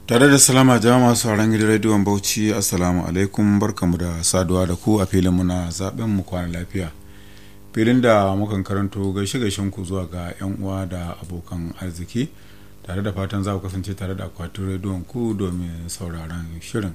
tare da salama jama'a masu sauran gidan rediyon bauchi assalamu alaikum barkamu da saduwa da ku a filin muna zaben mu kwana lafiya filin da mukan karanto gaishe gaishen ku zuwa ga yan uwa da abokan arziki tare da fatan za ku kasance tare da akwatin rediyon ku domin sauraron shirin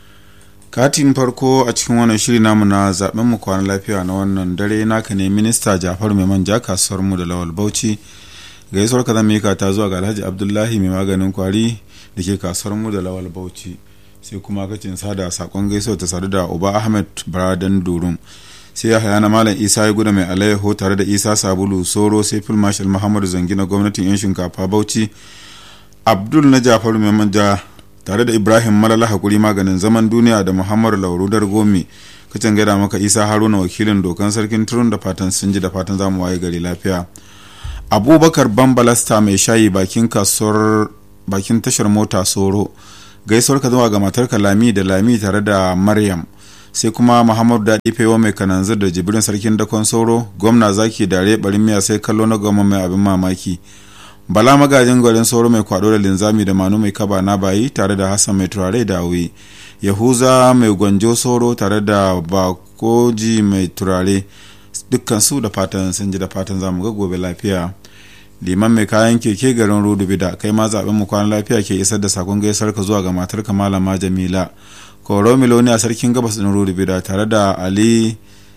katin farko a cikin wannan shiri namu na zaben mu kwana lafiya na wannan dare naka ne minista jafar mai manja kasuwar mu da lawal bauchi gaisuwar ka zama ta zuwa ga alhaji abdullahi mai maganin kwari da ke kasuwar mu da lawal bauchi sai kuma kacin sada sakon gaisuwa ta sadu da uba ahmed bradan durum sai ya haya na malam isa ya guda mai alayyaho tare da isa sabulu soro sai fil marshal muhammadu zangi na gwamnatin yan shinkafa bauchi abdul na jafaru mai manja tare da ibrahim malala hakuri maganin zaman duniya da muhammadu lauru dargomi kacin gaida maka isa haruna wakilin dokan sarkin turun da fatan sun ji da fatan zamu waye gari lafiya abubakar bambalasta mai shayi bakin kasuwar bakin tashar mota soro gaisuwar ka zuwa ga matarka lami da lami tare da maryam sai kuma muhammadu daɗi fewa mai kananzir da jibrin sarkin dakon soro gwamna zaki dare barin miya sai kallo na goma mai abin mamaki bala magajin garin soro mai kwado da linzami da manu mai kaba na bayi tare da hassan mai turare da awi yahuza mai gwanjo soro tare da bakoji mai turare dukkan su da fatan sun ji da fatan zamu ga gobe lafiya liman mai kayan keke garin rudu bida kai ma zaben mu kwana lafiya ke isar da sakon gaisar ka zuwa ga matar ka malama jamila koro miloni a sarkin gabas din rudu bida tare da ali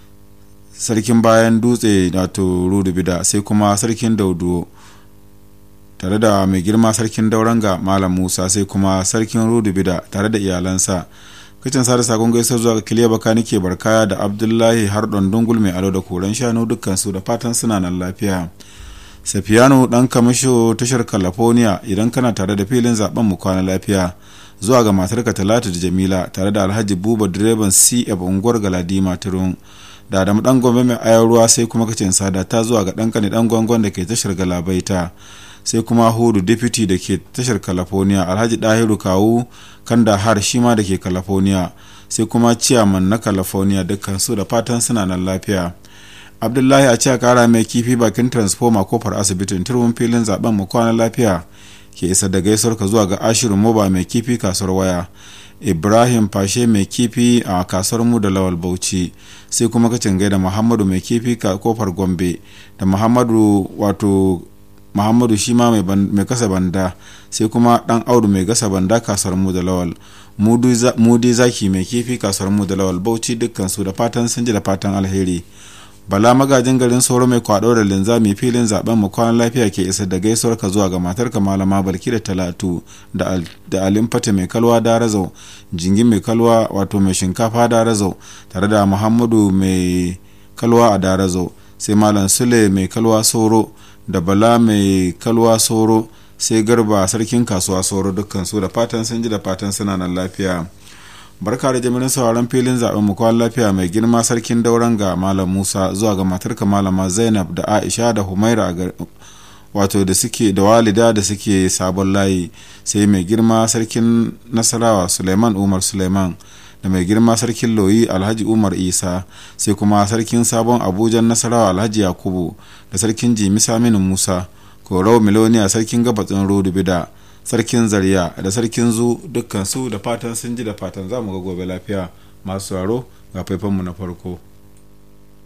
sarkin bayan dutse wato rudu bida sai kuma sarkin daudu tare da mai girma sarkin dauranga malam musa sai kuma sarkin rudu bida tare da iyalansa kacin sada sakon gaisar zuwa ga kiliya baka nike barkaya da abdullahi har dungul mai alo da koren shanu dukkan su da fatan suna nan lafiya safiyanu dan kamasho tashar california idan kana tare da filin zaben mu kwana lafiya zuwa ga matarka talatu da jamila tare da alhaji buba direban cf unguwar galadima turun da adamu dan gombe mai ayar ruwa sai kuma kacin sada ta zuwa ga dan kane dan gwangon da ke tashar galabaita sai kuma hudu deputy da ke tashar california alhaji dahiru kawu kanda har shi ma da ke california sai kuma ciyaman na california dukkan su da fatan suna nan lafiya abdullahi a cewa kara mai kifi bakin transformer kofar asibitin turbin filin zaben mu kwana lafiya ke isa da gaisuwar ka zuwa ga ashirin moba mai kifi kasuwar waya ibrahim fashe mai kifi a kasuwar mu da lawal bauchi sai kuma kacin gaida muhammadu mai kifi kofar gombe da muhammadu wato muhammadu shi ma mai kasa banda sai kuma dan audu mai gasa banda kasuwar mu da lawal mudi zaki mai kifi kasuwar mu da lawal bauchi dukkan su da fatan sun ji da fatan alheri bala magajin garin sauro mai kwado da linzami filin zaben mu kwanan lafiya ke isar da gaisuwar ka zuwa ga matarka malama balki da talatu da alimfata mai kalwa da razau jingin mai kalwa wato mai shinkafa da razau tare da muhammadu mai kalwa a darazau sai malam sule mai kalwa soro da bala mai kalwa soro sai garba sarkin kasuwa soro dukkan su da fatan sun ji da fatan suna nan lafiya barka da jimirin sauraron filin zaben mu kwan lafiya mai girma sarkin dauran ga malam musa zuwa ga matarka malama zainab da aisha da humaira wato da suke da walida da suke sabon layi sai mai girma sarkin nasarawa suleiman umar suleiman da mai girma sarkin loyi alhaji umar isa sai kuma sarkin sabon abujan nasarawa alhaji yakubu da sarkin jimi saminu musa korau miloniya sarkin gabatsin rodu bida sarkin zariya da sarkin zu dukkan su da fatan sun ji da fatan za mu ga gobe lafiya masu tsaro ga faifanmu na farko